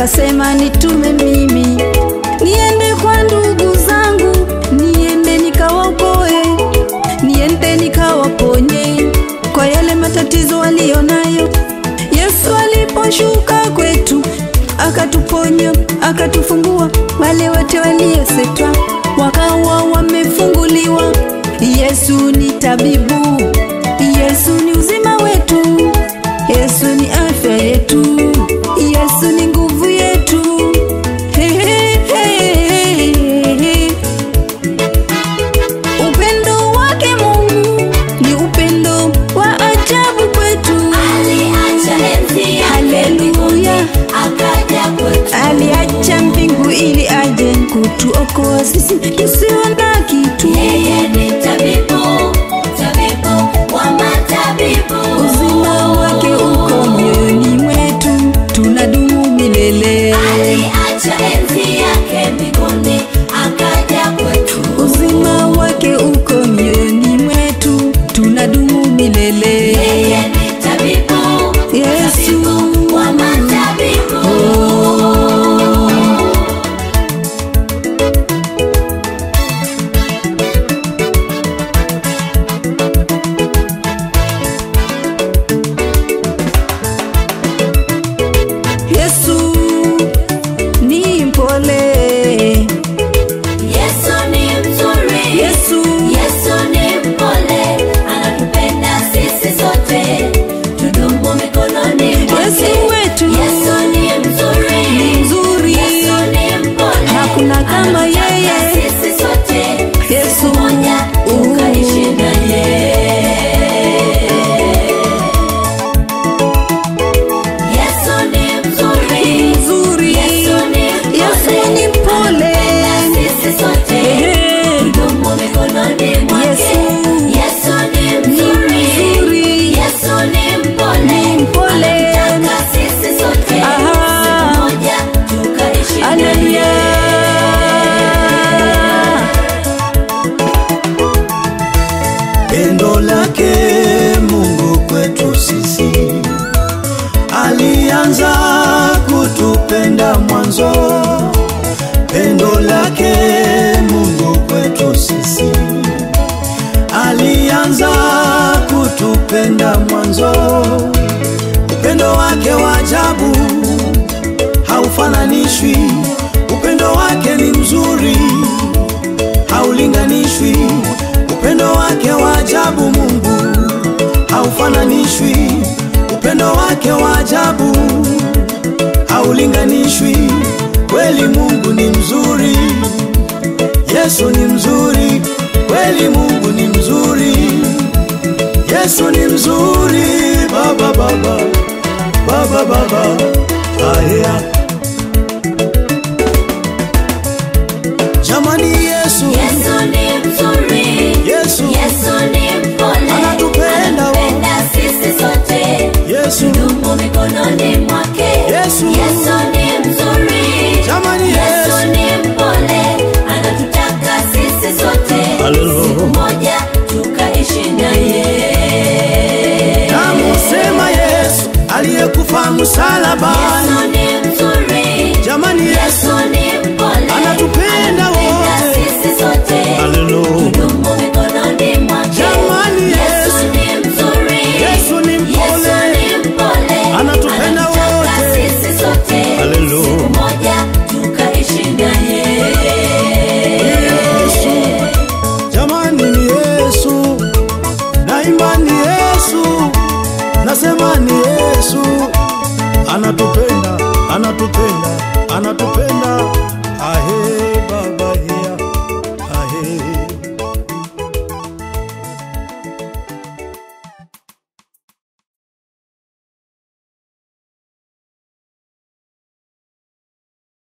akasema nitume mimi niende kwa ndugu zangu, niende nikawaokoe, niende nikawaponye kwa yale matatizo walionayo. Yesu aliposhuka kwetu akatuponya, akatufungua. Wale wote waliosetwa wakawa wamefunguliwa. Yesu ni tabibu, Yesu ni uzima wetu, Yesu ni afya yetu, Yesu ni nguvu yetu. He, he, he, he, he. Upendo wake Mungu ni upendo wa ajabu kwetu. Aliacha enzi yake mbinguni, Haleluya. akaja kwetu. Aliacha mbingu ili aje kutuokoa sisi tusio na kitu. Yeye ni tabibu, tabibu wa matabibu. Uzima wake uko mioyoni mwetu, tunadumu milele. Aliacha enzi yake mbinguni, akaja kwetu. Uzima wake uko mioyoni mwetu, tunadumu milele. Yeye ni tabibu, Yesu. tabibu wa matabibu. Yesu ni mpole, Yesu ni mzuri. Yesu Yesu ni mpole, anatupenda sisi sote. Tudumu mikononi mwake. Yesu wetu. Yesu ni mzuri. mzuri. Yesu ni mpole, Hakuna kama anatutaka yeye. sisi sote. Yesu. Siku moja tukaishi naye. Yesu ni mzuri. Mzuri. Yesu ni Yesu ni mpole. anatupenda sisi sote. Ehe. Tudumu mikononi mwake. Yesu. Yesu ni mzuri. mzuri. Yesu ni mpole. Ni mpole. Anatutaka sisi sote. Aha. Siku moja tukaishi Haleluya. naye. Pendo lake Mungu kwetu sisi, alianza kutupenda mwanzo. Pendo lake Mungu kwetu sisi, alianza kutupenda mwanzo. Upendo wake wa ajabu haufananishwi, upendo wake ni mzuri haulinganishwi. Upendo wake wa ajabu Mungu haufananishwi. Upendo wake wa ajabu haulinganishwi. Kweli Mungu ni mzuri, Yesu ni mzuri, kweli Mungu ni mzuri, Yesu ni mzuri, Baba Baba Baba Baba, aya jamani, Yesu Yesu ni mzuri. Yesu Yesu ni mpole. Anatupenda. Anatupenda sisi sote. Yesu Tudumu mikononi mwake. Yesu. Yesu ni mzuri. Jamani, Yesu Yesu. ni mpole. Anatutaka sisi sote. Haleluya. Siku moja tukaishi naye. namusema Yesu aliyekufa msalabani. Yesu ni mzuri. Jamani, Yesu Yesu ni mpole. Anatupenda Anatupenda wote. sisi sote. Haleluya. Tudumu mikononi mwake. Jamani, Yesu Yesu. ni mzuri. Yesu ni mpole. Yesu ni mpole. Anatupenda Anatutaka wote. sisi sote. Haleluya. Siku moja tukaishi naye. Yesu, jamani ni Yesu, naimba ni Yesu, nasema ni Yesu, anatupenda, anatupenda, anatupenda,